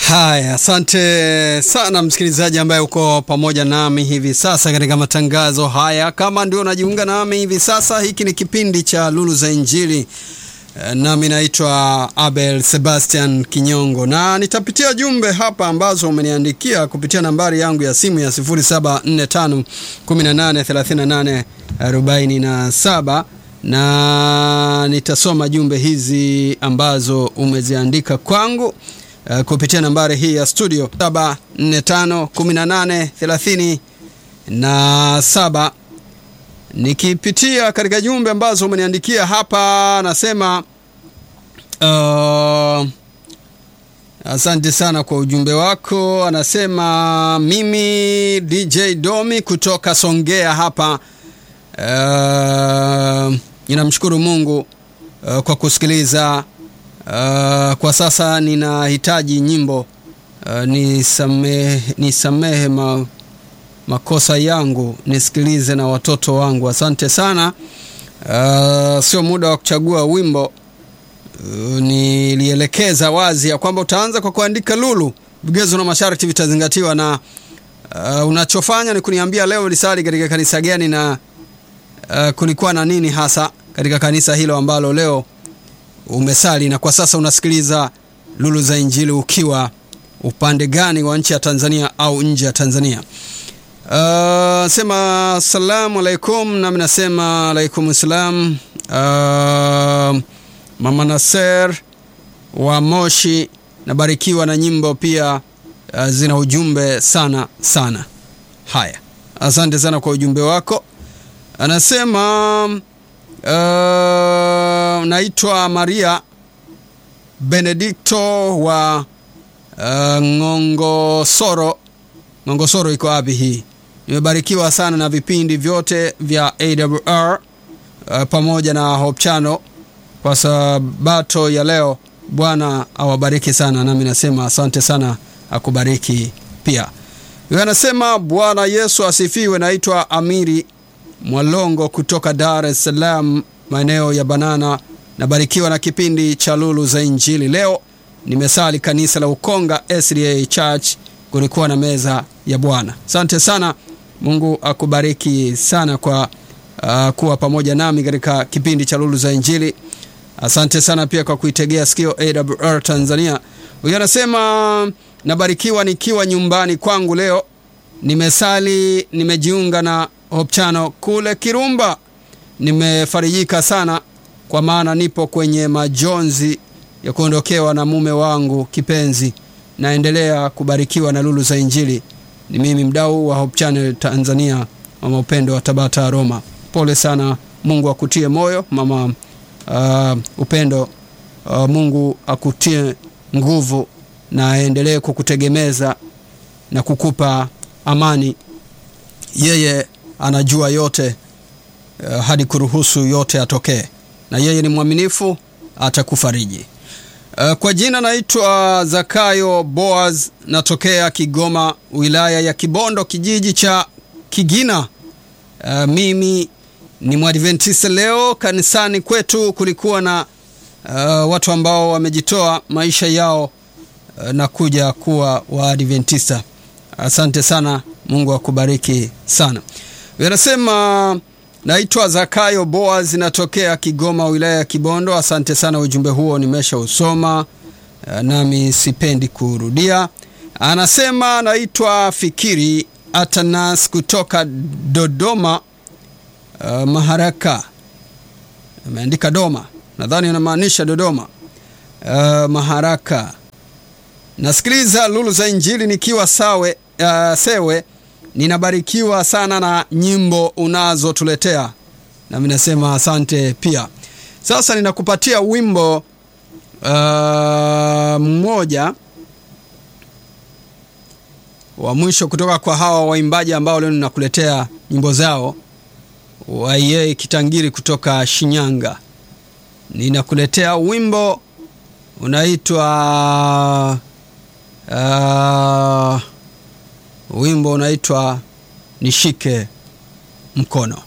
Haya, asante sana msikilizaji ambaye uko pamoja nami hivi sasa katika matangazo haya. Kama ndio unajiunga nami hivi sasa, hiki ni kipindi cha Lulu za Injili, nami naitwa Abel Sebastian Kinyongo, na nitapitia jumbe hapa ambazo umeniandikia kupitia nambari yangu ya simu ya 0745183847 na nitasoma jumbe hizi ambazo umeziandika kwangu Uh, kupitia nambari hii ya studio 7451830 nikipitia katika jumbe ambazo umeniandikia hapa, nasema uh, asante sana kwa ujumbe wako. Anasema mimi DJ Domi kutoka Songea hapa, uh, ninamshukuru Mungu uh, kwa kusikiliza Uh, kwa sasa ninahitaji nyimbo uh, nisamehe, nisamehe ma, makosa yangu nisikilize na watoto wangu. Asante sana. Uh, sio muda wa kuchagua wimbo. Uh, nilielekeza wazi ya kwamba utaanza kwa kuandika Lulu, vigezo na masharti vitazingatiwa, na uh, unachofanya ni kuniambia leo lisali katika kanisa gani na uh, kulikuwa na nini hasa katika kanisa hilo ambalo leo umesali na kwa sasa unasikiliza Lulu za Injili ukiwa upande gani wa nchi ya Tanzania au nje ya Tanzania. Uh, sema salamu alaikum, nami nasema alaikum salam. Uh, Mama Naser wa Moshi, nabarikiwa na nyimbo pia uh, zina ujumbe sana sana. Haya, asante sana kwa ujumbe wako. Anasema Uh, naitwa Maria Benedikto wa uh, Ngongosoro. Ngongosoro iko wapi hii? Nimebarikiwa sana na vipindi vyote vya AWR uh, pamoja na Hope Channel kwa sabato ya leo. Bwana awabariki sana, nami nasema asante sana, akubariki pia. Huyo anasema Bwana Yesu asifiwe. Naitwa Amiri Mwalongo kutoka Dar es Salaam, maeneo ya Banana. Nabarikiwa na kipindi cha Lulu za Injili. Leo nimesali kanisa la Ukonga SDA Church, kulikuwa na meza ya Bwana. Asante sana, Mungu akubariki sana kwa uh, kuwa pamoja nami katika kipindi cha Lulu za Injili. Asante sana pia kwa kuitegea sikio AWR Tanzania. Huyo anasema nabarikiwa nikiwa nyumbani kwangu leo, nimesali, nimejiunga na Hope Channel kule Kirumba. Nimefarijika sana kwa maana nipo kwenye majonzi ya kuondokewa na mume wangu kipenzi. Naendelea kubarikiwa na Lulu za Injili. Ni mimi mdau wa Hope Channel Tanzania, mama Upendo wa Tabata Roma. Pole sana, Mungu akutie moyo mama uh, Upendo. Uh, Mungu akutie nguvu na aendelee kukutegemeza na kukupa amani. Yeye anajua yote uh, hadi kuruhusu yote atokee, na yeye ni mwaminifu, atakufariji. Uh, kwa jina naitwa Zakayo Boaz, natokea Kigoma, wilaya ya Kibondo, kijiji cha Kigina. Uh, mimi ni Mwadventista. Leo kanisani kwetu kulikuwa na uh, watu ambao wamejitoa maisha yao uh, na kuja kuwa Waadventista. Asante sana, Mungu akubariki sana. Anasema naitwa Zakayo Boaz, natokea Kigoma, wilaya ya Kibondo. Asante sana, ujumbe huo nimesha usoma, nami sipendi kurudia. Anasema naitwa Fikiri Atanas kutoka Dodoma, uh, Maharaka. Ameandika Doma, nadhani anamaanisha Dodoma. Uh, Maharaka. Nasikiliza Lulu za Injili nikiwa sawe, uh, Sewe ninabarikiwa sana na nyimbo unazotuletea, nami nasema asante pia. Sasa ninakupatia wimbo uh, mmoja wa mwisho kutoka kwa hawa waimbaji ambao leo ninakuletea nyimbo zao, Waiyei Kitangiri kutoka Shinyanga. Ninakuletea wimbo unaitwa uh, wimbo unaitwa Nishike Mkono.